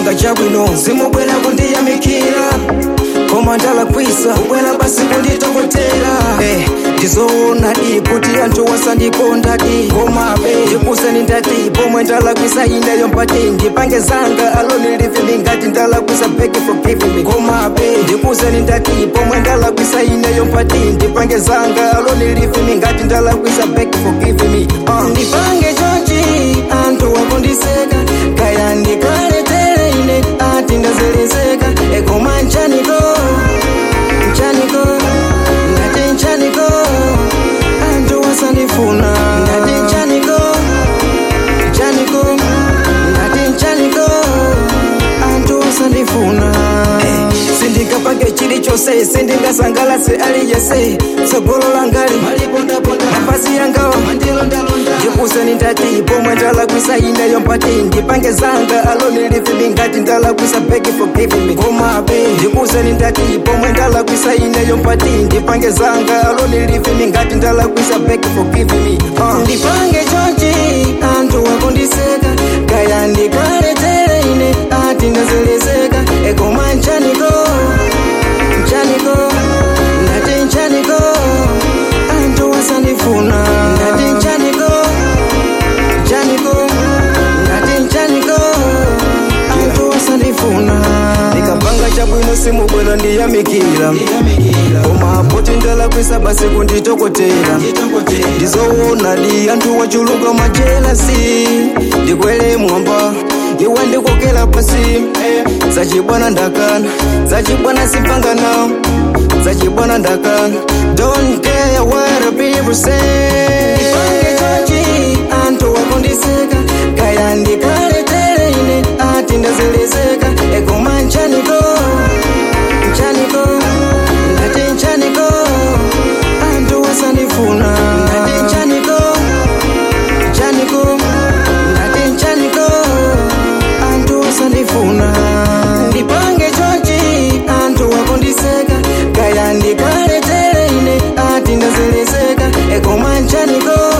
ndikapanga chabwino simubwera kundiyamikira koma ndalakwisa kubwera basi kunditokotera eh, ndizoona di kuti anthu wasandikonda di komabe ndikuseni ndati pomwe ndalakwisa ineyo mpati ndipange zanga alone live me ngati ndalakwisa beg for giving me komabe ndikuseni ndati pomwe ndalakwisa ineyo mpati ndipange zanga alone live me ngati ndalakwisa beg for giving me uh. ndipange chonchi anthu wakundiseka kaya ndikaletere ine ati ndazelezeka ekoma nchaniko nchaniko ngati nchaniko anthu wasandifuna ngati nchaniko nchaniko ngati nchaniko anthu wasandifuna sindingapange chilichonse sindingasangalase aliyese tsogolo langali nafasi yangawa ndikuseni ndati pomwe ndalakwisa ineyo mpati ndipange zanga alone live me ngati ndalakwisa beg for giving me komabe ndikuseni ndati pomwe ndalakwisa ineyo mpati ndipange zanga alone live me ngati ndalakwisa beg for giving me uh. ndipange chonchi anthu wakundiseka kaya ndikaletere ine ati ndazelezeka ekoma nchaniko nchaniko ngati nchaniko anthu wasandifuna ngati nchaniko nchaniko ngati nchaniko anthu wasandifuna ndikapanga chabwino simubwera ndiyamikira koma poti ndalakwisa basi kunditokotera ndizoona di anthu wachuluka majelasi ndikwele mwamba iwe ndikokela pasi zachibwana ndakana zachibwana simpangana zachibwana ndakana don't care what the people say ndipange chonchi anthu wakundiseka kaya ndikaletere ine ati ndazelezeka ekoma nchaniko nchaniko ngati nchaniko anthu wasandifuna ngati nchaniko nchaniko ngati nchaniko anthu wasandifuna ndipange chonchi anthu wakundiseka kaya ndikaletere ine ati ndazelezeka ekoma nchaniko